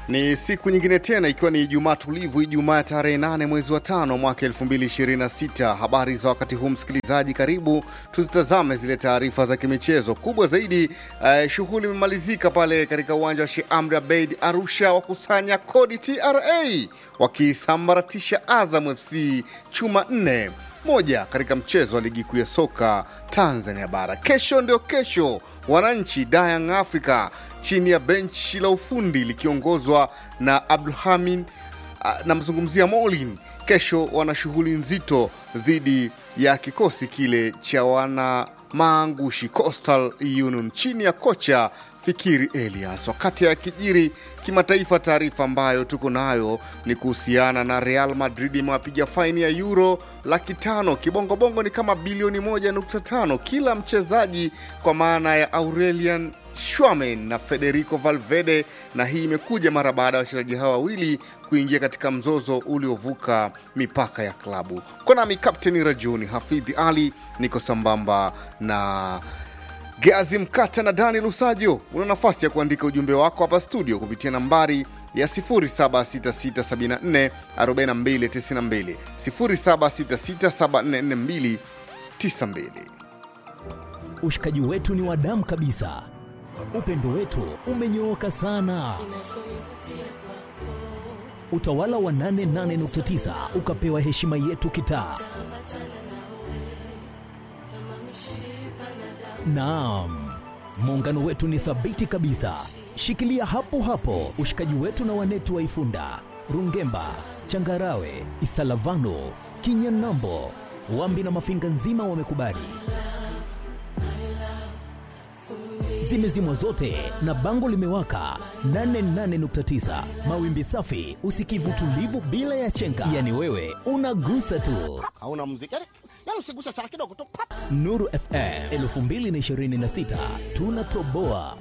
Ni siku nyingine tena ikiwa ni Ijumaa tulivu, Ijumaa ya tarehe 8 mwezi wa tano mwaka 2026. Habari za wakati huu msikilizaji, karibu tuzitazame zile taarifa za kimichezo kubwa zaidi. Uh, shughuli imemalizika pale katika uwanja wa Sheikh Amri Abeid Arusha, wakusanya kodi TRA wakisambaratisha Azam FC chuma nne moja katika mchezo wa ligi kuu ya soka Tanzania bara. Kesho ndio kesho, wananchi Dayang Africa chini ya benchi la ufundi likiongozwa na Abdulhamid namzungumzia Molin. Kesho wana shughuli nzito dhidi ya kikosi kile cha wana maangushi Coastal Union chini ya kocha Fikiri Elias. Wakati ya kijiri kimataifa, taarifa ambayo tuko nayo ni kuhusiana na Real Madrid imewapiga faini ya euro laki tano. Kibongobongo ni kama bilioni moja nukta tano kila mchezaji, kwa maana ya Aurelian Schwamen na Federico Valverde, na hii imekuja mara baada ya wachezaji hawa wawili kuingia katika mzozo uliovuka mipaka ya klabu. Konami Kapteni Rajuni Hafidhi Ali, niko sambamba na Gazi Mkata na Dani Lusajo. Una nafasi ya kuandika ujumbe wako hapa studio kupitia nambari ya 0766744292 0766744292. Ushikaji wetu ni wa damu kabisa, upendo wetu umenyooka sana. Utawala wa 88.9 ukapewa heshima yetu kitaa. Naam, muungano wetu ni thabiti kabisa. Shikilia hapo hapo ushikaji wetu na wanetu wa Ifunda, Rungemba, Changarawe, Isalavano, Kinyanambo, Wambi na Mafinga nzima wamekubali. Zimezimwa zote na bango limewaka 88.9 mawimbi safi, usikivu tulivu bila ya chenga, yani wewe unagusa tu. hauna muziki yani, yani usiguse sana kidogo tu pap. Nuru FM 2026 tunatoboa.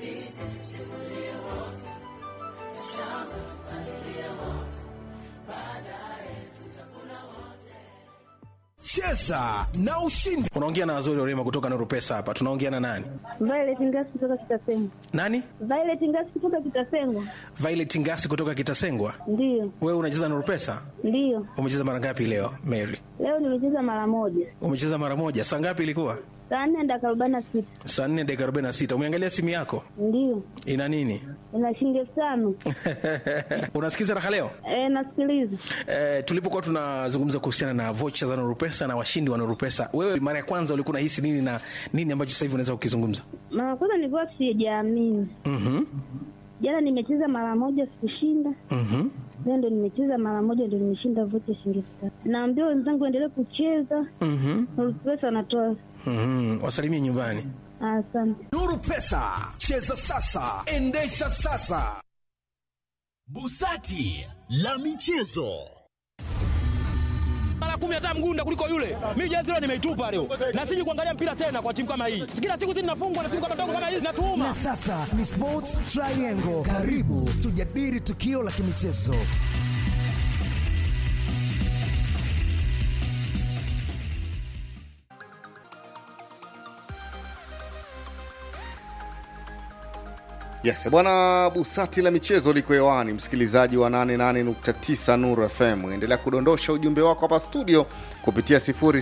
Cheza na ushindi. Unaongea na Wazuri Orema kutoka Nuru Pesa hapa. Tunaongea na nani? Violet Ngasi kutoka Kitasengwa. Nani? Violet Ngasi kutoka Kitasengwa. Violet Ngasi kutoka Kitasengwa. Ndiyo, Wewe unacheza Nuru Pesa? ndiyo. Umecheza mara ngapi leo, Mary? Leo nimecheza mara moja, Umecheza mara moja. Saa ngapi ilikuwa? saa nne dakika arobaini na sita. Saa 4 dakika 46. Umeangalia simu yako? Ndiyo, Ina nini? ina shilingi elfu tano. Unasikiza raha leo? E, nasikiliza. Eh, tulipokuwa tunazungumza kuhusiana na vocha za Nuru Pesa na washindi wa Nuru Pesa, wewe mara ya kwanza ulikuwa unahisi nini na nini ambacho sasa hivi unaweza kukizungumza? Mara kwanza nilikuwa sijaamini. Mhm. Jana nimecheza mara moja sikushinda, Mhm. leo ndo nimecheza mara moja ndo nimeshinda vocha shilingi elfu tano. Naambia wenzangu endelee kucheza, Mhm. Pesa wanatoa. Mhm. Wasalimie nyumbani. Asante. Nuru Pesa, cheza sasa, endesha sasa. Busati la michezo. mara kumi hata mgunda kuliko yule. Mimi jezi leo nimeitupa leo, na siji kuangalia mpira tena kwa timu kama hii. Kila siku sisi tunafungwa na timu kama ndogo kama hii zinatuuma. Na sasa ni Sports Triangle. Karibu tujadili tukio la kimichezo. Yes, bwana Busati la michezo liko hewani, msikilizaji wa 88.9 Nuru FM. Endelea kudondosha ujumbe wako hapa studio kupitia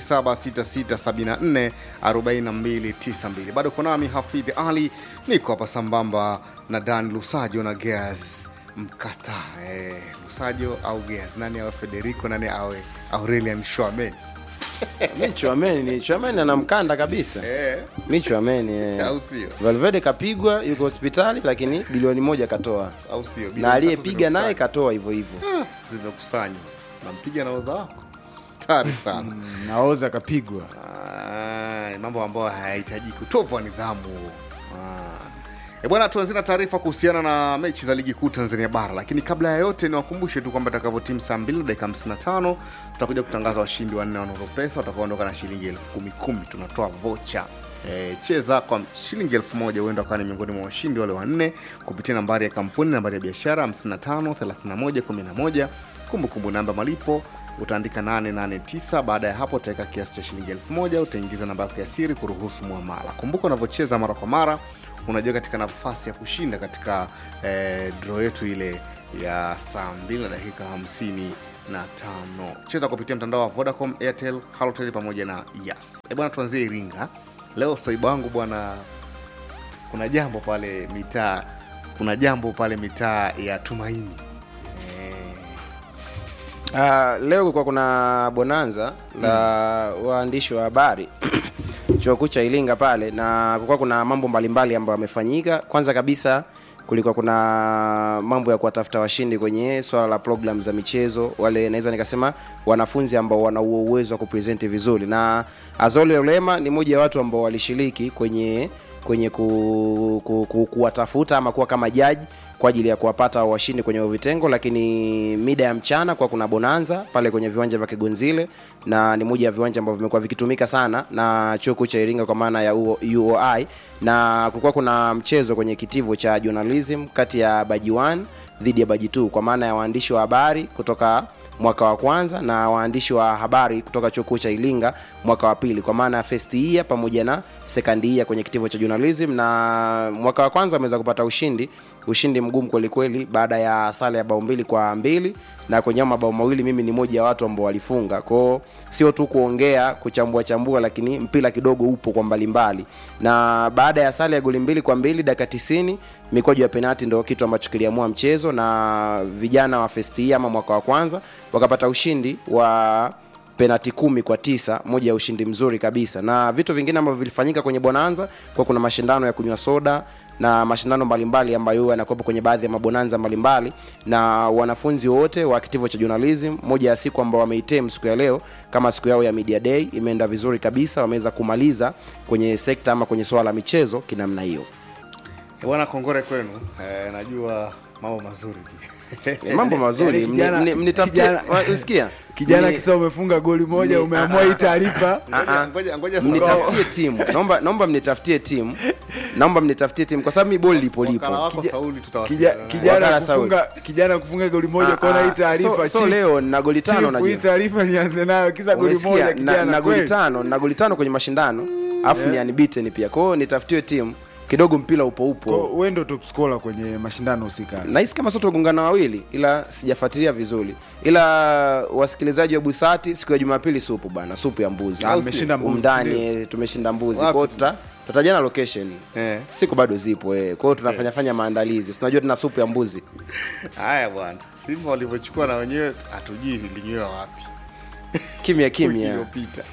0766744292. Bado uko nami Hafidh Ali, niko hapa sambamba na Dan Lusajo na Geas Mkata. Eh, Lusajo au Geas, nani awe Federico, nani awe Aurelian Schwaben? mi Chouameni ni Chouameni ana mkanda kabisa Eh, mi Chouameni eh. au sio? Valverde kapigwa yuko hospitali lakini bilioni moja katoa Au sio? Bilioni na tatu aliyepiga naye zimekusanywa. katoa hivyo hivyo zimekusanywa, nampiga na odha wako tari sana. naoza kapigwa Ah, mambo ambayo hayahitajiki utovu wa nidhamu Ah. E bwana, tuanzie na taarifa kuhusiana na mechi za ligi kuu Tanzania bara, lakini kabla ya yote niwakumbushe tu kwamba itakavyotimu saa 2 na dakika 55 tutakuja kutangaza washindi wanne wa Nuru Pesa watakaoondoka na shilingi elfu kumi kumi. Tunatoa vocha E, cheza kwa shilingi elfu moja huenda ukawa ni miongoni mwa washindi wale wanne kupitia nambari ya kampuni, nambari ya biashara 55 31 11, kumbukumbu namba malipo utaandika 889 baada ya hapo utaweka kiasi cha shilingi 1000 utaingiza namba yako ya siri kuruhusu mwamala kumbuka unavyocheza mara kwa mara unajua katika nafasi ya kushinda katika eh, draw yetu ile ya saa 2 na dakika 55 cheza kupitia mtandao wa vodacom airtel halotel pamoja na yas e bwana tuanzie iringa leo swaiba wangu bwana kuna jambo pale mitaa kuna jambo pale mitaa ya tumaini Uh, leo kulikuwa kuna bonanza la waandishi wa habari chuo kikuu cha Iringa pale, na kulikuwa kuna mambo mbalimbali ambayo yamefanyika. Kwanza kabisa kulikuwa kuna mambo ya kuwatafuta washindi kwenye swala la program za michezo, wale naweza nikasema wanafunzi ambao wana huo uwezo wa kupresenti vizuri, na Azole Olema ni mmoja wa watu ambao walishiriki kwenye kwenye ku, ku, ku, kuwatafuta ama kuwa kama jaji kwa ajili ya kuwapata washindi kwenye hivyo vitengo, lakini mida ya mchana kwa kuna bonanza pale kwenye viwanja vya Kigonzile, na ni moja ya viwanja ambavyo vimekuwa vikitumika sana na chuo kikuu cha Iringa kwa maana ya UOI, na kulikuwa kuna mchezo kwenye kitivo cha journalism kati ya baji 1 dhidi ya baji 2 kwa maana ya waandishi wa habari kutoka mwaka wa kwanza na waandishi wa habari kutoka chuo kikuu cha Iringa mwaka wa pili kwa maana ya first year pamoja na second year kwenye kitivo cha journalism, na mwaka wa kwanza wameweza kupata ushindi ushindi mgumu kweli kweli, baada ya sare ya bao mbili kwa mbili na kwenye mabao mawili mimi ni moja ya watu ambao walifunga kwao, sio tu kuongea kuchambua chambua, lakini mpira kidogo upo kwa mbalimbali. Na baada ya sare ya goli mbili kwa mbili dakika 90 mikwaju ya penati ndio kitu ambacho kiliamua mchezo, na vijana wa first year ama mwaka wa kwanza wakapata ushindi wa penati kumi kwa tisa moja ya ushindi mzuri kabisa na vitu vingine ambavyo vilifanyika kwenye bonanza kwa kuna mashindano ya kunywa soda na mashindano mbalimbali ambayo yanakuwepo kwenye baadhi ya mabonanza mbalimbali na wanafunzi wote wa kitivo cha journalism moja ya siku ambao wameitem siku ya leo kama siku yao ya media day imeenda vizuri kabisa wameweza kumaliza kwenye sekta ama kwenye swala la michezo kinamna hiyo E bwana kongore kwenu e, najua mambo mazuri Eh, mambo mazuri Yaani kijana- Mni- mni- mnitafutie kijana- wa- usikia kijana Mni- kisa umefunga goli moja ni- umeamua hii taarifa Ngoja- ngoja- ngoja mnitafutie timu naomba naomba mnitafutie timu naomba mnitafutie timu kwa sababu mi boli lipo wakala lipo wako Kija- Sauli Kija- tutawasiliana naye. kijana Wakala Saudi. kufunga kijana kufunga goli moja Ah, kona hii ah, taarifa so- so chief- leo na goli tano chief, najua. hii taarifa nianze nayo kisa goli Umesikia? moja na, kijana na goli kweli tano na goli tano kwenye mashindano alafu ni unbeaten pia kwa hiyo nitafutiwe timu kidogo mpira upo Kwa- upo wewe ndo top scorer kwenye mashindano husika nahisi kama sote gongana wawili ila sijafuatilia vizuri ila wasikilizaji wa busati siku ya jumapili supu bana supu ya mbuzi Ah, mmeshinda mbuzi, umndani eh, tumeshinda mbuzi Wapi? kwao tuta tutajana location Eh. siku bado zipo eh. kwa hiyo tunafanya fanya maandalizi tunajua tuna supu ya mbuzi haya bwana simba walivyochukua na wenyewe hatujui ilinywewa wapi kimya wiki kimya iliyopita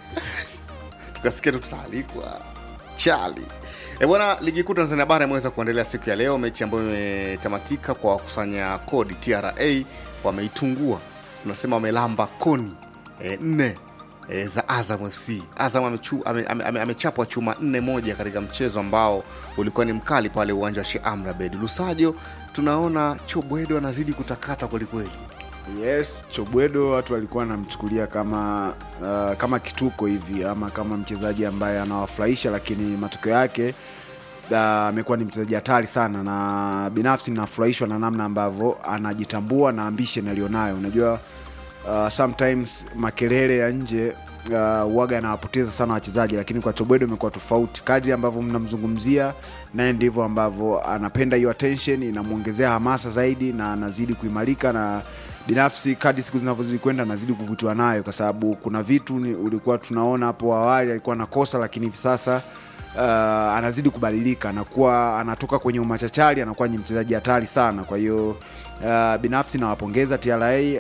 tukasikia tu tutaalikwa chali E bwana, ligi kuu Tanzania bara imeweza kuendelea siku ya leo, mechi ambayo imetamatika kwa wakusanya kodi TRA wameitungua, tunasema wamelamba koni e, nne e, za Azam FC. Azam amechu- ame- ame- ame- amechapwa chuma nne moja katika mchezo ambao ulikuwa ni mkali pale uwanja wa Sheikh Amri Abeid Lusajo. Tunaona Chobwedo anazidi kutakata kwelikweli. yes chobwedo watu walikuwa wanamchukulia kama uh, kama kituko hivi ama kama mchezaji ambaye anawafurahisha lakini matokeo yake uh, amekuwa ni mchezaji hatari sana na binafsi ninafurahishwa na namna ambavyo anajitambua na ambition aliyonayo unajua uh, sometimes makelele ya nje uh, waga anawapoteza sana wachezaji lakini kwa chobwedo imekuwa tofauti kadri ambavyo mnamzungumzia naye ndivyo ambavyo anapenda hiyo attention inamwongezea hamasa zaidi na anazidi kuimarika na binafsi kadri siku zinavyozidi kwenda anazidi kuvutiwa nayo kwa sababu kuna vitu ni, ulikuwa tunaona hapo awali alikuwa nakosa lakini hivi sasa uh, anazidi kubadilika anakuwa anatoka kwenye umachachari anakuwa ni mchezaji hatari sana kwa hiyo uh, binafsi nawapongeza tra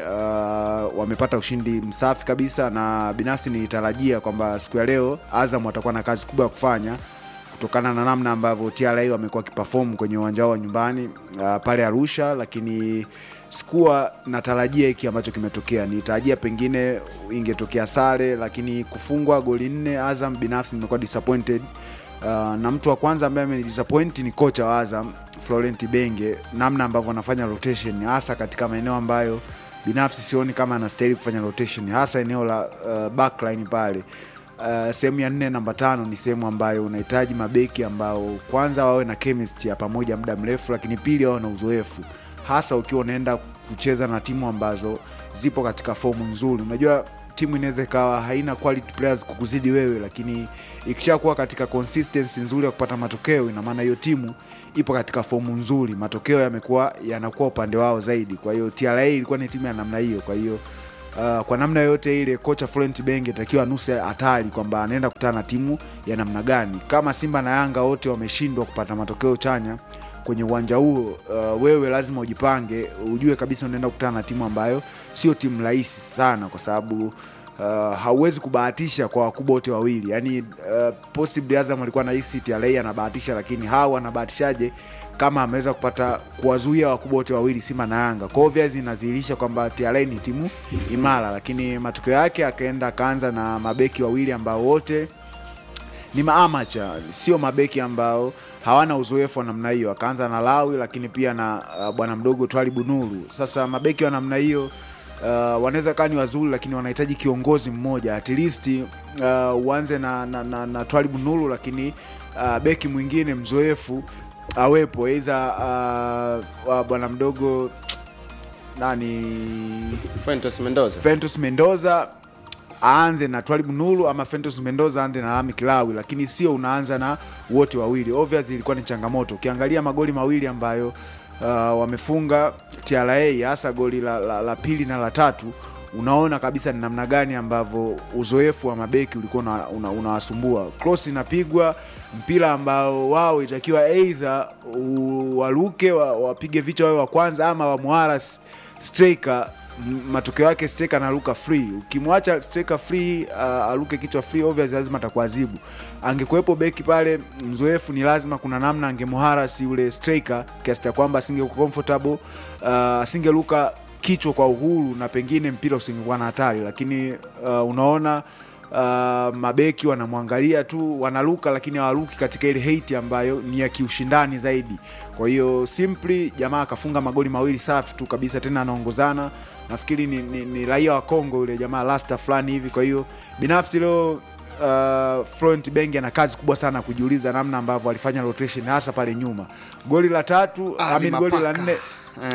uh, wamepata ushindi msafi kabisa na binafsi nilitarajia kwamba siku ya leo azam watakuwa na kazi kubwa ya kufanya kutokana na namna ambavyo tra wamekuwa wakiperform kwenye uwanja wao wa nyumbani uh, pale arusha lakini sikuwa natarajia hiki ambacho kimetokea nitarajia pengine ingetokea sare lakini kufungwa goli nne azam binafsi nimekuwa disappointed uh, na mtu wa kwanza ambaye amenidisappoint ni kocha wa azam florent benge namna ambavyo anafanya rotation hasa katika maeneo ambayo binafsi sioni kama anastahili kufanya rotation hasa eneo la uh, backline pale Uh, sehemu ya nne namba tano ni sehemu ambayo unahitaji mabeki ambao kwanza wawe na chemistry ya pamoja muda mrefu lakini pili wawe na uzoefu hasa ukiwa unaenda kucheza na timu ambazo zipo katika fomu nzuri unajua timu inaweza ikawa haina quality players kukuzidi wewe lakini ikishakuwa katika consistency nzuri ya kupata matokeo ina maana hiyo timu ipo katika fomu nzuri matokeo yamekuwa yanakuwa upande wao zaidi kwa hiyo tra ilikuwa ni timu ya namna hiyo kwa hiyo Uh, kwa namna yoyote ile kocha Florent Benge takiwa anuse hatari kwamba anaenda kukutana na timu ya namna gani. Kama Simba na Yanga wote wameshindwa kupata matokeo chanya kwenye uwanja huo, uh, wewe lazima ujipange, ujue kabisa unaenda kukutana na timu ambayo sio timu rahisi sana, kwa sababu uh, hauwezi kubahatisha kwa wakubwa wote wawili. Yani uh, possibly Azam alikuwa na hisi TRA anabahatisha, lakini hawa anabahatishaje kama ameweza kupata kuwazuia wakubwa wote wawili Simba na Yanga. Kwa hiyo obviously inadhihirisha kwamba TRA ni timu imara, lakini matokeo yake akaenda akaanza na mabeki wawili ambao wote ni maamacha, sio mabeki ambao hawana uzoefu wa namna hiyo. Akaanza na Lawi, lakini pia na uh, bwana mdogo Twalibu Nuru. Sasa mabeki wa namna hiyo uh, wanaweza kaa ni wazuri, lakini wanahitaji kiongozi mmoja at least uh, uanze na, na, na, na Twalibu Nuru, lakini uh, beki mwingine mzoefu awepo aidha uh, uh, bwana mdogo nani Fuentes Mendoza Fentus Mendoza aanze na Twalibu Nuru ama Fentus Mendoza aanze na Lami Kilawi, lakini sio unaanza na wote wawili. Obviously ilikuwa ni changamoto. Ukiangalia magoli mawili ambayo uh, wamefunga TRA, hasa goli la, la, la pili na la tatu, unaona kabisa ni namna gani ambavyo uzoefu wa mabeki ulikuwa una- una- unawasumbua. Una cross inapigwa mpira ambao wao itakiwa aidha u- waruke wa- wapige vichwa wawe wa kwanza ama wamwaras striker M- matokeo yake striker anaruka free. Ukimwacha striker free uh, aruke kichwa free, obvious lazima atakuadhibu. Angekuwepo beki pale mzoefu, ni lazima kuna namna angemuharasi yule striker kiasi cha kwamba asingekuwa comfortable, uh, asingeruka kichwa kwa uhuru na pengine mpira usingekuwa na hatari, lakini uh, unaona uh, mabeki wanamwangalia tu wanaruka, lakini hawaruki katika ile hate ambayo ni ya kiushindani zaidi. Kwa hiyo simply jamaa akafunga magoli mawili safi tu kabisa, tena anaongozana nafikiri ni, ni, ni raia wa Kongo yule jamaa lasta fulani hivi. Kwa hiyo binafsi leo uh, Florent Benge ana kazi kubwa sana kujiuliza namna ambavyo alifanya rotation hasa pale nyuma. Goli la tatu, I Ali mean, goli la Mapaka. nne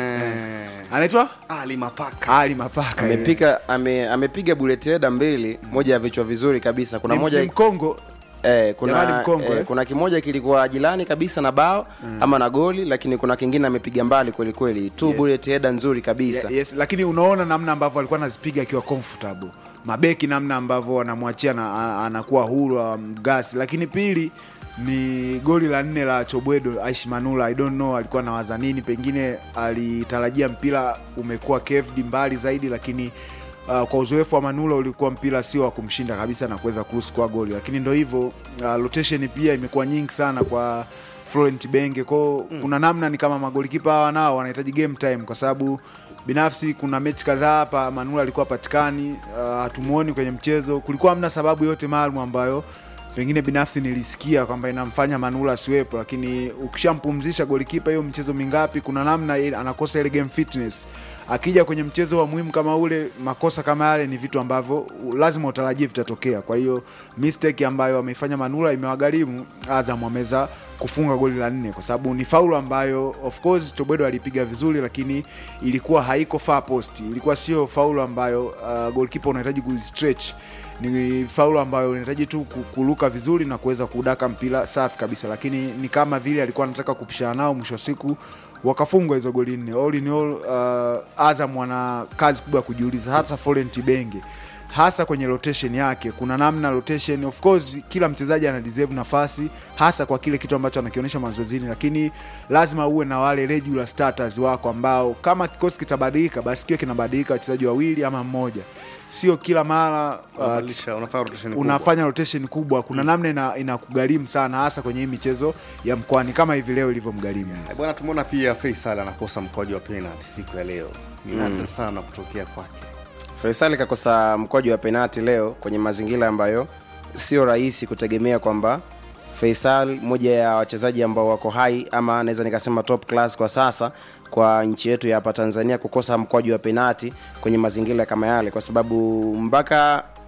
Eh, anaitwa Ali Mapaka Ali Mapaka yes. amepiga ame, amepiga bullet header mbili, moja ya vichwa vizuri kabisa. Kuna Ni- moja ni Mkongo Eh, Jamani kuna, mkongwe, eh, eh? kuna kimoja kilikuwa jirani kabisa na bao ama na goli, lakini kuna kingine amepiga mbali kweli kweli tu Yes. bullet header nzuri kabisa. Ye- yes, lakini unaona namna ambavyo alikuwa anazipiga akiwa comfortable mabeki namna ambavyo wanamwachia na a- anakuwa huru mgasi lakini pili ni goli la nne la chobwedo aishi manula i don't know alikuwa nawaza nini pengine alitarajia mpira umekuwa kevd mbali zaidi lakini Uh, kwa uzoefu wa manula ulikuwa mpira sio wa kumshinda kabisa na kuweza kuruhusu kwa goli lakini ndo hivyo uh, rotation pia imekuwa nyingi sana kwa Florent Benge kwao mm. kuna namna ni kama magolikipa hawa nao wanahitaji game time kwa sababu binafsi kuna mechi kadhaa hapa Manula alikuwa patikani hatumuoni uh, kwenye mchezo kulikuwa hamna sababu yote maalum ambayo pengine binafsi nilisikia kwamba inamfanya Manula asiwepo, lakini ukishampumzisha golikipa hiyo mchezo mingapi, kuna namna ile anakosa ile game fitness. Akija kwenye mchezo wa muhimu kama ule, makosa kama yale ni vitu ambavyo lazima utarajie vitatokea. Kwa hiyo mistake ambayo ameifanya Manula imewagharimu Azam ameweza kufunga goli la nne kwa sababu ni faulu ambayo of course Tobwedo alipiga vizuri, lakini ilikuwa haiko far post, ilikuwa sio faulu ambayo uh, goalkeeper unahitaji kustretch ni faulu ambayo unahitaji tu ku- kuruka vizuri na kuweza kudaka mpira safi kabisa, lakini ni kama vile alikuwa anataka kupishana nao, mwisho wa siku wakafungwa hizo goli nne. All in all, uh, Azam wana kazi kubwa ya kujiuliza, hasa Florent Benge hasa kwenye rotation yake. Kuna namna rotation, of course, kila mchezaji ana deserve nafasi, hasa kwa kile kitu ambacho anakionyesha mazoezini, lakini lazima uwe na wale regular starters wako ambao kama kikosi kitabadilika, basi kiwe kinabadilika wachezaji wawili ama mmoja, sio kila mara uh, Unabadilisha, unafanya rotation kubwa. unafanya rotation kubwa. Kuna namna ina, inakugharimu sana, hasa kwenye hii michezo ya mkoani kama hivi leo ilivyomgharimu. Eh, Bwana, tumeona pia Faisal anakosa mkwaju wa penalty siku ya leo. Ni nadra sana kutokea kwake. Faisal kakosa mkwaju wa penati leo kwenye mazingira ambayo sio rahisi kutegemea kwamba Faisal moja ya wachezaji ambao wako hai ama naweza nikasema top class kwa sasa kwa nchi yetu ya hapa Tanzania kukosa mkwaju wa penati kwenye mazingira kama yale, kwa sababu mpaka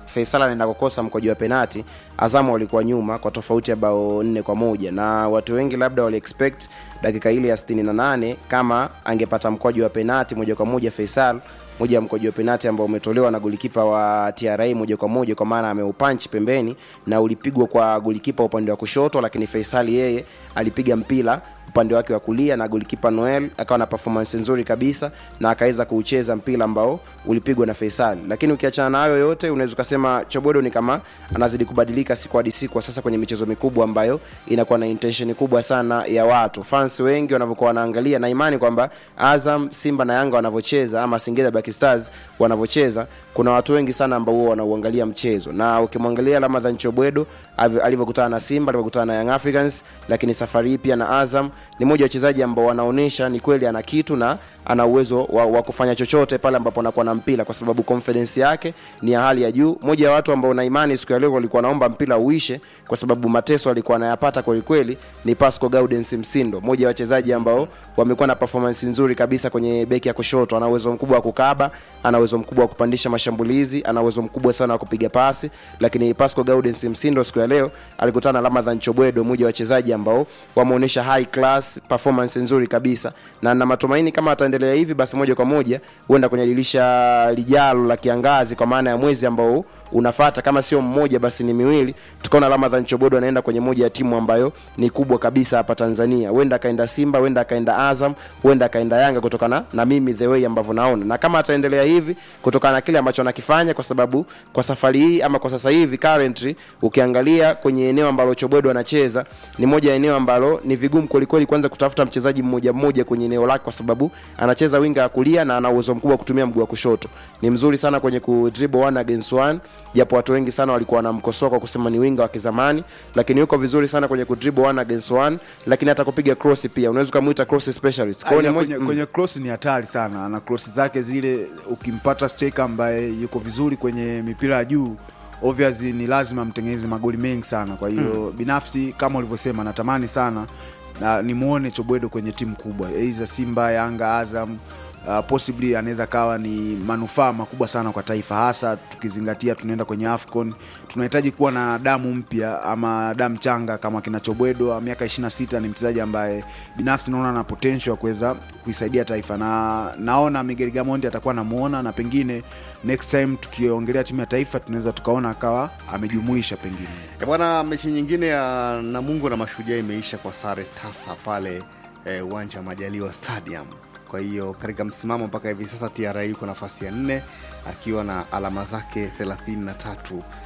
Faisal anaenda kukosa mkwaju wa penati, Azamu walikuwa nyuma kwa tofauti ya bao nne kwa moja na watu wengi labda wali expect dakika ile ya 68 kama angepata mkwaju wa penati moja kwa moja Faisal moja ya mkwaju wa penati ambao umetolewa na golikipa wa TRA moja kwa moja, kwa maana ameupanchi pembeni na ulipigwa kwa golikipa upande wa kushoto, lakini Faisal yeye alipiga mpira upande wake wa kulia na golikipa Noel akawa na performance nzuri kabisa na akaweza kuucheza mpira ambao ulipigwa na Faisal. Lakini ukiachana na hayo yote, unaweza ukasema Chobodo ni kama anazidi kubadilika siku hadi siku, sasa kwenye michezo mikubwa ambayo inakuwa na intention kubwa sana ya watu fans wengi wanavyokuwa wanaangalia, na imani kwamba Azam, Simba na Yanga wanavyocheza ama Singida Black Stars wanavyocheza, kuna watu wengi sana ambao huwa wanauangalia mchezo, na ukimwangalia Ramadhan Chobwedo avi- alivyokutana na Simba, alivyokutana na Young Africans, lakini safari hii pia na Azam ni mmoja wa wachezaji ambao wanaonyesha ni kweli ana kitu na ana uwezo wa, wa kufanya chochote pale ambapo anakuwa na mpira, kwa sababu confidence yake ni ya hali ya juu. Moja ya watu ambao na imani siku ya leo walikuwa naomba mpira uishe, kwa sababu mateso alikuwa anayapata kweli kweli, ni Pasco Gaudens Msindo, moja ya wachezaji ambao wamekuwa na performance nzuri kabisa kwenye beki ya kushoto. Ana uwezo mkubwa wa kukaba, ana uwezo mkubwa wa kupandisha mashambulizi, ana uwezo mkubwa sana wa kupiga pasi, lakini Pasco Gaudens Msindo siku ya leo alikutana na Ramadhan Chobwedo, mmoja wa wachezaji ambao wameonyesha high class performance nzuri kabisa, na na matumaini kama ataendelea hivi, basi moja kwa moja huenda kwenye dirisha lijalo la kiangazi, kwa maana ya mwezi ambao unafata, kama sio mmoja basi ni miwili, tukaona Ramadhan Chobodo anaenda kwenye moja ya timu ambayo ni kubwa kabisa hapa Tanzania. Huenda akaenda Simba, huenda akaenda Azam, huenda akaenda Yanga, kutokana na mimi the way ambavyo naona, na kama ataendelea hivi, kutokana na kile ambacho anakifanya, kwa sababu kwa safari hii ama kwa sasa hivi currently, ukiangalia kwenye eneo ambalo Chobodo anacheza ni moja ya eneo ambalo ni vigumu kwelikweli kwanza kutafuta mchezaji mmoja mmoja kwenye eneo lake, kwa sababu anacheza winga ya kulia na ana uwezo mkubwa wa kutumia mguu wa kushoto. Ni mzuri sana kwenye ku dribble one against one, japo watu wengi sana walikuwa wanamkosoa kwa kusema ni winga wa kizamani, lakini yuko vizuri sana kwenye ku dribble one against one, lakini hata kupiga cross pia unaweza kumuita cross specialist. Kwa hiyo ni Aina moja- kwenye, mm. kwenye cross ni hatari sana ana cross zake zile ukimpata striker ambaye yuko vizuri kwenye mipira ya juu obviously ni lazima mtengeneze magoli mengi sana kwa hiyo binafsi kama ulivyosema natamani sana na nimuone chobwedo kwenye timu kubwa aidha simba yanga azam Uh, possibly anaweza kawa ni manufaa makubwa sana kwa taifa hasa tukizingatia tunaenda kwenye afcon tunahitaji kuwa na damu mpya ama damu changa kama kina chobwedo wa miaka 26 ni mchezaji ambaye binafsi naona na potential ya kuweza kuisaidia taifa na naona miguel gamondi atakuwa namuona na pengine next time tukiongelea timu ya taifa tunaweza tukaona akawa amejumuisha pengine E bwana, mechi nyingine ya Namungo na Mashujaa imeisha kwa sare tasa pale eh, uwanja wa Majaliwa Stadium. Kwa hiyo katika msimamo mpaka hivi sasa TRA yuko nafasi ya nne akiwa na alama zake 33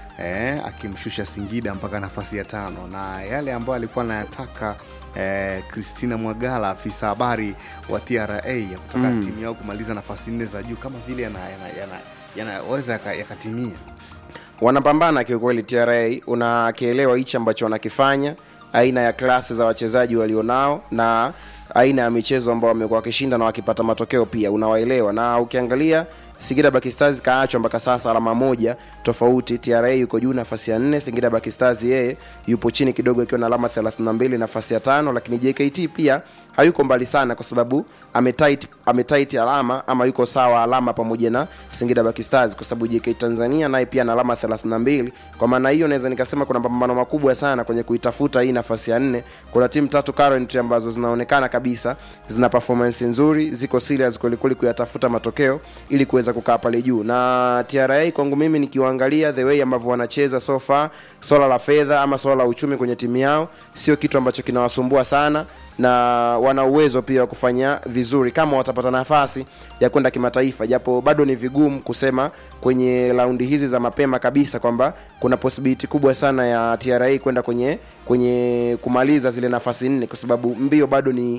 eh, akimshusha Singida mpaka nafasi ya tano, na yale ambayo alikuwa anayataka eh, Christina Mwagala afisa habari wa TRA ya kutaka Mm. timu yao kumaliza nafasi nne za juu kama vile yanaweza yana, yana, yanaweza yaka- yakatimia wanapambana kiukweli TRA, unakielewa hichi ambacho wanakifanya, aina ya klasi za wachezaji walionao na aina ya michezo ambao wamekuwa wakishinda na wakipata matokeo pia unawaelewa, na ukiangalia Singida Black Stars kaachwa mpaka sasa alama moja tofauti. TRA yuko juu nafasi ya nne, Singida Black Stars yeye yupo chini kidogo akiwa na alama 32 nafasi ya tano, lakini JKT pia hayuko mbali sana kwa sababu ametight ametight alama ama yuko sawa alama pamoja na Singida Black Stars kwa sababu JKT Tanzania naye pia ana alama 32. Kwa maana hiyo naweza nikasema kuna mapambano makubwa sana kwenye kuitafuta hii nafasi ya nne. Kuna timu tatu current ambazo zinaonekana kabisa zina performance nzuri, ziko serious kweli kweli kuyatafuta matokeo ili kuweza kukaa pale juu. Na TRA kwangu mimi nikiwaangalia the way ambavyo wanacheza so far, swala la fedha ama swala la uchumi kwenye timu yao sio kitu ambacho kinawasumbua sana na wana uwezo pia wa kufanya vizuri kama watapata nafasi ya kwenda kimataifa, japo bado ni vigumu kusema kwenye raundi hizi za mapema kabisa kwamba kuna possibility kubwa sana ya TRA kwenda kwenye kwenye kumaliza zile nafasi nne, kwa sababu mbio bado ni